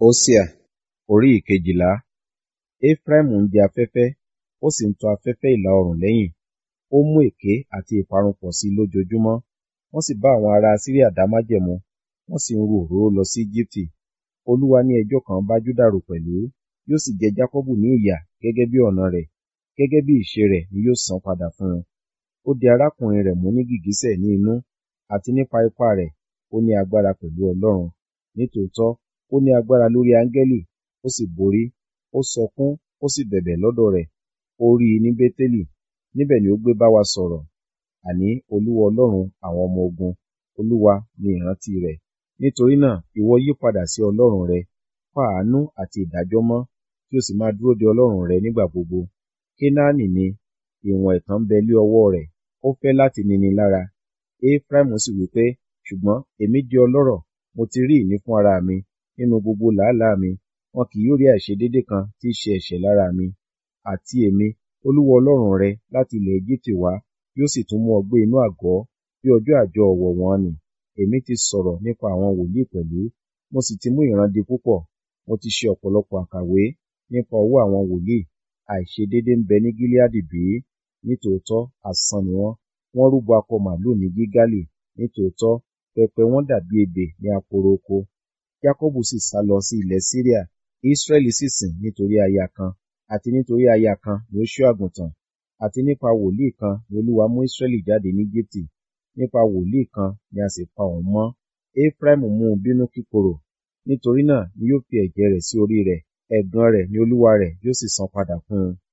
Hósíà orí ìkejìlá Éfráímù ń jẹ afẹ́fẹ́, ó sì ń tọ afẹ́fẹ́ ìlà oòrùn lẹ́yìn. Ó mú èké àti ìparun pọ̀ sí i lójoojúmọ́. Wọ́n sì bá àwọn ará Asiria dá májẹ̀mú, wọ́n sì ń ru òróró lọ sí Ejibiti. Olúwa ní ẹjọ́ kan bá Juda rò pẹ̀lú, yóò sì jẹ Jakọbu ní ìyà gẹ́gẹ́ bí ọ̀nà rẹ̀, gẹ́gẹ́ bí ìṣe rẹ̀ ni yóò san padà fún un. Ó di arákùnrin rẹ̀ mú ní gìgísẹ̀ ní inú, àti nípa ipá rẹ̀, ó ní agbára pẹ̀lú Ọlọ́run. Nítòótọ́, ó ní agbára lórí áńgẹ́lì, ó sì borí. Ó sọkún, ó sì bẹ̀bẹ̀ lọ́dọ̀ rẹ̀. Ó rí i ní Bétélì, níbẹ̀ ni ó gbé bá wa sọ̀rọ̀. Àní Olúwa Ọlọ́run àwọn ọmọ ogun, Olúwa ni ìrántí rẹ̀. Nítorí náà, ìwọ yí padà sí Ọlọ́run rẹ, pa àánú àti ìdájọ́ mọ́, kí o sì máa dúró de Ọlọ́run rẹ nígbà gbogbo. Kénáánì ni, ìwọ̀n ẹ̀tàn ń bẹ lé ọwọ́ rẹ̀, ó fẹ́ láti nini lára. Éfráímù sì wí pé, ṣùgbọ́n èmi di ọlọ́rọ̀, mo ti rí ìní fún ara mi, nínú gbogbo làálàá mi, wọn kì yóò rí àìṣedéédé kan tí í ṣe ẹ̀ṣẹ̀ lára mi. Àti èmi, Olúwa Ọlọ́run rẹ láti ilẹ̀ Ejibiti wá, yóò sì tún mú ọ gbé inú àgọ́ bí ọjọ́ àjọ ọ̀wọ̀ wọn nì. Èmi ti sọ̀rọ̀ nípa àwọn wòlíì pẹ̀lú, mo sì ti mú ìran di púpọ̀. Mo ti ṣe ọ̀pọ̀lọpọ̀ àkàwé nípa ọwọ́ àwọn wòlíì. Àìṣedéédé ń bẹ ní Gileadi bí? Nítòótọ́ asán ni wọ́n. Wọ́n rúbọ akọ màlúù ní Gilgali. Nítòótọ́, pẹpẹ wọn dàbí ebè ní aporo oko. Jakọbu sì sálọ sí ilẹ̀ Siria, Israẹli sì sìn nítorí aya kan, àti nítorí aya kan ni ó ṣọ́ àgùntàn. Àti nípa wòlíì kan ni Olúwa mú Israẹli jáde ní Ejibiti. Nípa wòlíì kan ni a sì pa òun mọ́. Éfráímù mú un bínú kíkorò. Nítorí náà ni yóò fi ẹ̀jẹ̀ rẹ̀ sí orí rẹ̀, ẹ̀gàn rẹ̀ ni Olúwa rẹ̀ yóò sì san padà fún un.